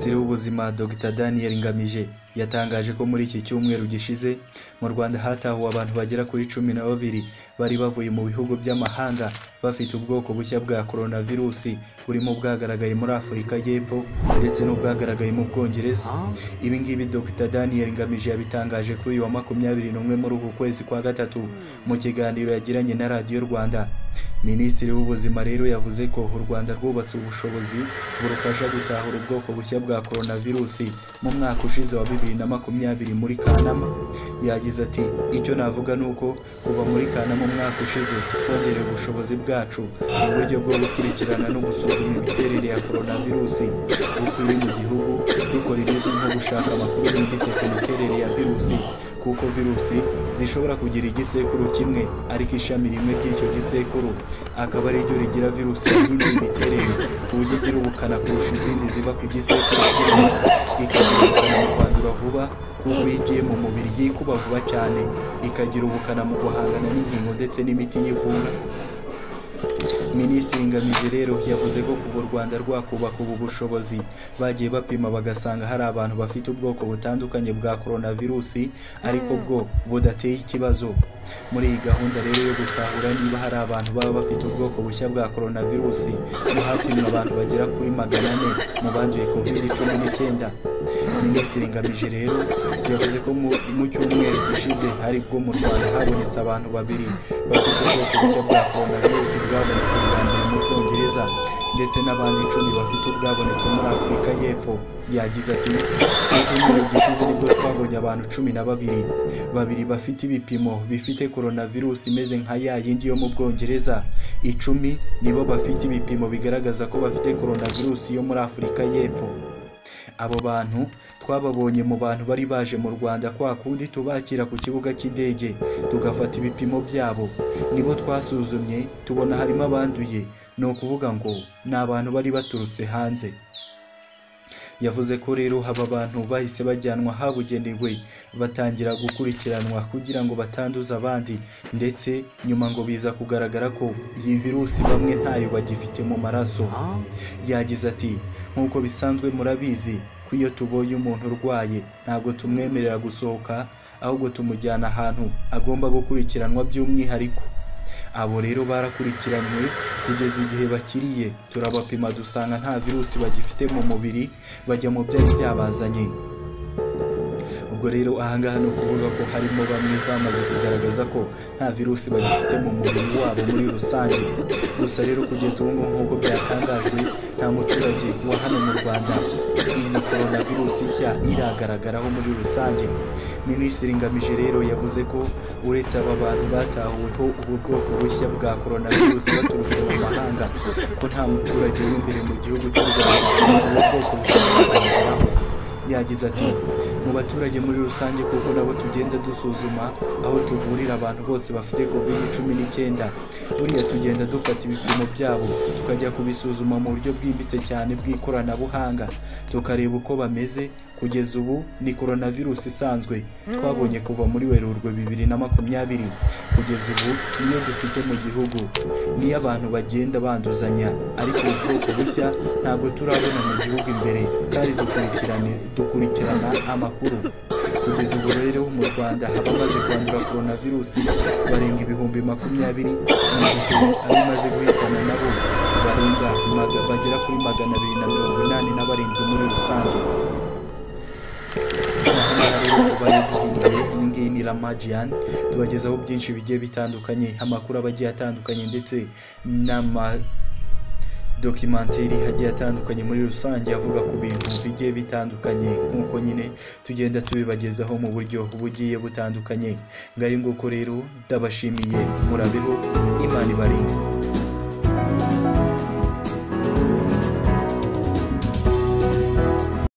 y'ubuzima Dr Daniel Ngamije yatangaje ko muri iki cyumweru gishize mu Rwanda hatahuwe abantu bagera kuri cumi na babiri bari bavuye mu bihugu by'amahanga bafite ubwoko bushya bwa coronavirusi burimo bwagaragaye muri Afurika y'Epfo ndetse n'ubwagaragaye mu Bwongereza ibi ngibi Dr Daniel Ngamije yabitangaje kuri uyu wa makumyabiri n'umwe muri uku kwezi kwa gatatu mu kiganiro yagiranye na Radiyo Rwanda Minisitiri w'Ubuzima rero yavuze ko u Rwanda rwubatse ubushobozi burufasha gutahura ubwoko bushya bwa coronavirusi mu mwaka ushize wa bibiri na makumyabiri muri Kanama yagize ati icyo navuga ni uko kuva muri Kanama umwaka ushize twongereye ubushobozi bwacu mu buryo bwo gukurikirana no gusuzuma imiterere ya coronavirusi uko iri mu gihugu dukora ibizwi nko gushaka amakuru yimbitse ku miterere ya virusi kuko virusi zishobora kugira igisekuru kimwe ariko ishami rimwe ry'icyo gisekuru akaba ari ryo rigira virusi yihindura imiterere ku buryo igira ubukana kurusha izindi ziva ku gisekuru kimwe ikagira ubukana mu kwandura vuba kuko iyo igiye mu mubiri yikuba vuba cyane ikagira ubukana mu guhangana n'inkingo ndetse n'imiti yivura Minisitiri Ngamije rero yavuze ko kuva u Rwanda rwakubaka ubu bushobozi bagiye bapima bagasanga hari abantu bafite ubwoko butandukanye bwa coronavirusi ariko bwo budateye ikibazo muri iyi gahunda rero yo gutahura niba hari abantu baba bafite ubwoko bushya bwa coronavirusi mu hapimwa abantu bagera kuri magana ane mu banduye covid cumi n'icyenda Minisitiri Ngamije rero yavuze ko mu mu cyumweru gishize aribwo mu Rwanda habonetse abantu babiri bafite ubwoko bushya bwa coronavirusi bwabonetse bwa mbere mu Bwongereza ndetse n'abandi icumi bafite ubwabonetse muri Afurika y'Epfo yagize ati mu cyumweru gishize nibwo twabonye abantu cumi na babiri babiri bafite ibipimo bifite coronavirus imeze nka ya yindi yo mu Bwongereza icumi nibo bafite ibipimo bigaragaza ko bafite coronavirus yo muri Afurika y'Epfo abo bantu twababonye mu bantu bari baje mu Rwanda kwa kundi tubakira ku kibuga cy'indege tugafata ibipimo byabo nibo twasuzumye tubona harimo abanduye ni ukuvuga ngo ni abantu bari baturutse hanze yavuze ko rero aba bantu bahise bajyanwa habugenewe batangira gukurikiranwa kugira ngo batanduza abandi ndetse nyuma ngo biza kugaragara ko iyi virusi bamwe ntayo bagifite mu maraso yagize ati nk'uko bisanzwe murabizi ko iyo tubonye umuntu urwaye ntabwo tumwemerera gusohoka ahubwo tumujyana ahantu agomba gukurikiranwa by'umwihariko abo rero barakurikiranywe kugeza igihe bakiriye turabapima dusanga nta virusi bagifite mu mubiri bajya mu byari byabazanye ubwo rero ahangaha ni ukuvuga ko harimo bamwe bamaze kugaragaza ko nta virusi bagifite mu mubiri wabo muri rusange gusa rero kugeza ubu ngubu nk'uko byatangajwe nta muturage wa hano mu rwanda iyi coronavirusi nshya iragaragaraho muri rusange minisitiri ngamije rero yavuze ko uretse aba bantu batahuweho ubu bwoko bushya bwa coronavirusi baturutse mu mahanga ko nta muturage w'imbere mu gihugu cy'u rwanda ubu bwoko bushya bwagaragaraho yagize ati mu baturage muri rusange kuko nabo tugenda dusuzuma aho tuvurira abantu bose bafite covid cumi n'icyenda buriya tugenda dufata ibipimo byabo tukajya kubisuzuma mu buryo bwimbitse cyane bw'ikoranabuhanga tukareba uko bameze kugeza ubu ni coronavirusi isanzwe twabonye kuva muri werurwe bibiri na makumyabiri kugeza ubu niyo dufite mu gihugu niyo abantu bagenda banduzanya ariko ubu bwoko bushya ntabwo turabona mu gihugu imbere kandi dukurikirane dukurikirana amakuru kugeza ubu rero mu rwanda abamaze kwandura coronavirusi barenga ibihumbi makumyabiri mu gihe abimaze guhitana nabo barenga maga- bagera kuri magana abiri na mirongo inani na barindwi muri rusange iyi ngiyi ni Ramajiyani tubagezaho byinshi bigiye bitandukanye amakuru aba agiye atandukanye ndetse n'ama dokimenteri agiye atandukanye muri rusange avuga ku bintu bigiye bitandukanye nk'uko nyine tugenda tubibagezaho mu buryo bugiye butandukanye ngayo nguko rero ndabashimiye murabeho imana ibarinde